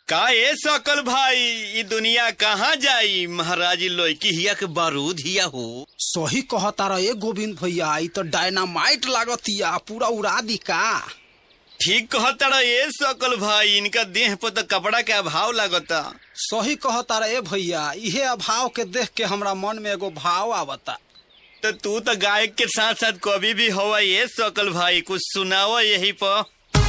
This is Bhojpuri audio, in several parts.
का ए सकल भाई ई दुनिया कहाँ जाई महाराजी लोकी हिया के बारूद हिया हो सही कहता रहे गोविंद भैया ई तो डायनामाइट लागतिया पूरा उड़ा दी का ठीक कहता ए सकल भाई इनका देह पर तो कपड़ा के अभाव लगता सही कहता रहे भैया इहे अभाव के देख के हमरा मन में एगो भाव आवता तो तू तो गायक के साथ साथ कवि भी हवा ये सकल भाई कुछ सुनाओ यही पर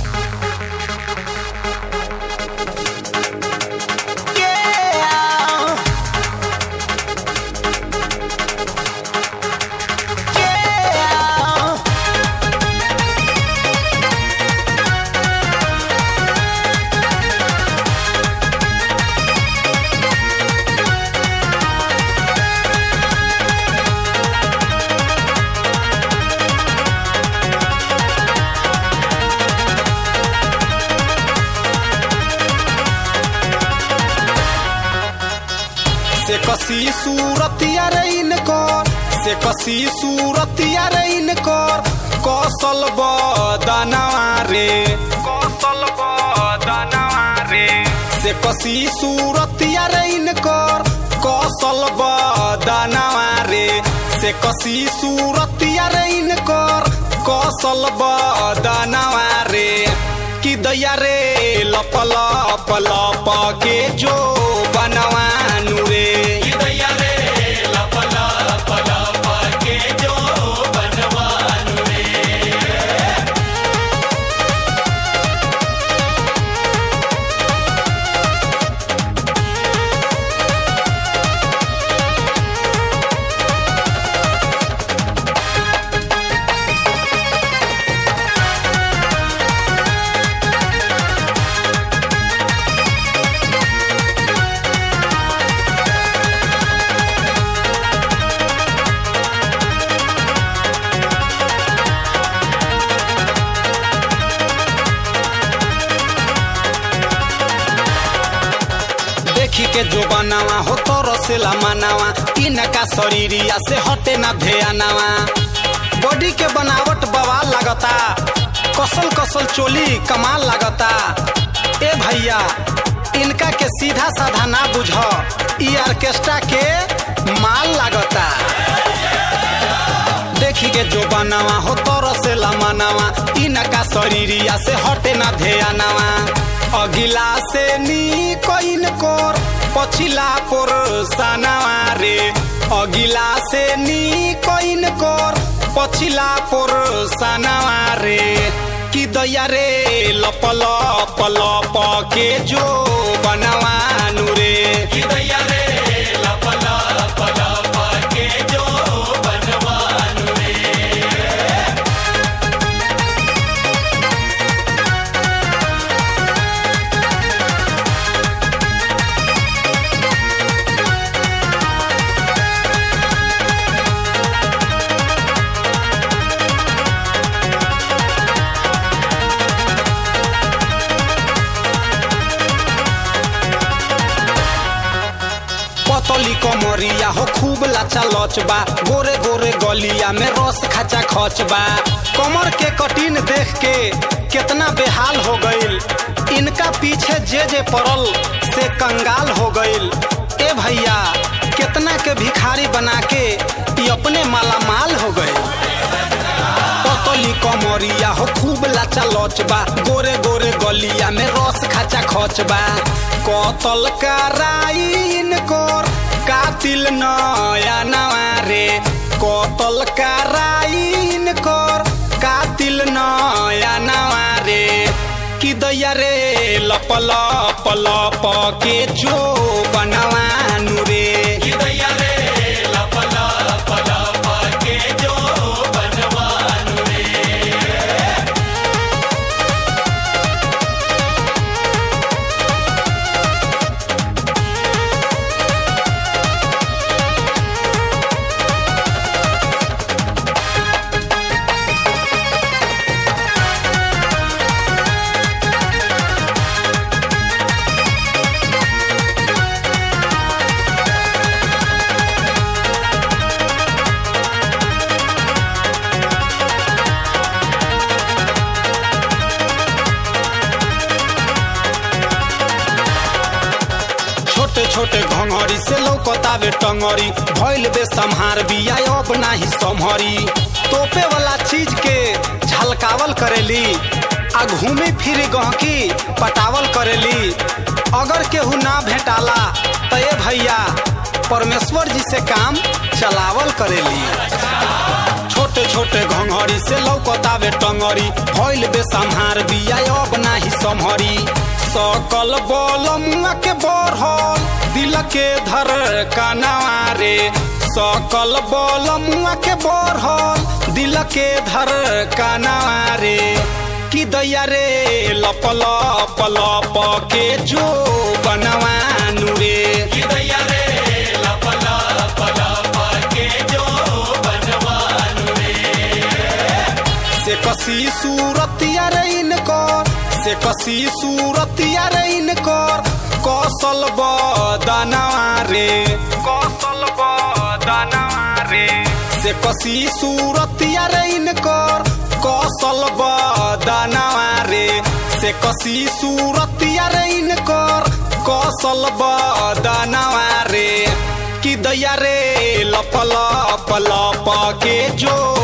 से कसी सूरतिया रे इनकर से कसी सूरतिया रे इनकर कौशल बदनवा रे कौशल बदनवा रे से कसी सूरतिया रे इनकर कौशल बदनवा रे से कसी सूरतिया रे इनकर कौशल बदनवा रे कि दैया रे लप लप लप के जो बनवानु रे देखी के जो बनावा हो तो रसेला मनावा इनका शरीरिया से हटे ना ध्यानावा बॉडी के बनावट बवाल लगता कसल कसल चोली कमाल लगता ए भैया इनका के सीधा साधा ना बुझ ई ऑर्केस्ट्रा के माल लगता देखी के जो बनावा हो तो रसेला मनावा इनका शरीरिया से हटे ना ध्यानावा अगिला से नी कोइन कोर पछिला पोर सनावा रे अगिला से नी कोइन कोर पछिला पोर सनावा रे कि दैया रे लप लप लप के जो बनवानु रे कि दैया रे लप लप लप के जो बनवानु पतली कमरिया हो खूब लाचा लचबा गोरे गोरे गलिया में रस खाचा खचबा कमर के कटीन देख के कितना बेहाल हो गईल इनका पीछे जे जे पड़ल से कंगाल हो गईल ए भैया कितना के भिखारी बना के ई अपने मालामाल हो गए पतली कमरिया हो खूब लाचा लचबा गोरे गोरे गलिया में रस खाचा खचबा कतल कराइन कोर कातिल नया नवा रे कतल कराइन कोर कातिल नया नवा रे कि दैया रे लप लप लप के जो बनवानु रे कि दैया रे लप लप लप के जो बनवानु छोटे घंघरी से लौकतावे टंगरी भइल बे संहार बिया अब नाही संहरी तोपे वाला चीज के झलकावल करेली आ घूमी फिरी गहकी पटावल करेली अगर केहू ना भेटाला तो ए भैया परमेश्वर जी से काम चलावल करेली छोटे छोटे घंघरी से लौकतावे टंगरी भइल बे संहार बिया अब नाही संहरी सकल बल मुआ के बढ़ल दिल के धर कनवा रे सकल बल मुआ के बढ़ल दिल के धर कनवा रे कि दैया रे लप लप लप के जो बनवानु रे कि दैया रे लप लप लप के जो बनवानु रे से कसी सूरतिया रे इनकर से कसी सूरतिया रे इनकर कौशल बदनवा रे कौशल बदनवा रे से कसी सूरतिया रे इनकर कौशल बदनवा रे से कसी सूरतिया रे इनकर कौशल बदनवा रे कि दैया रे लप लप लप के जो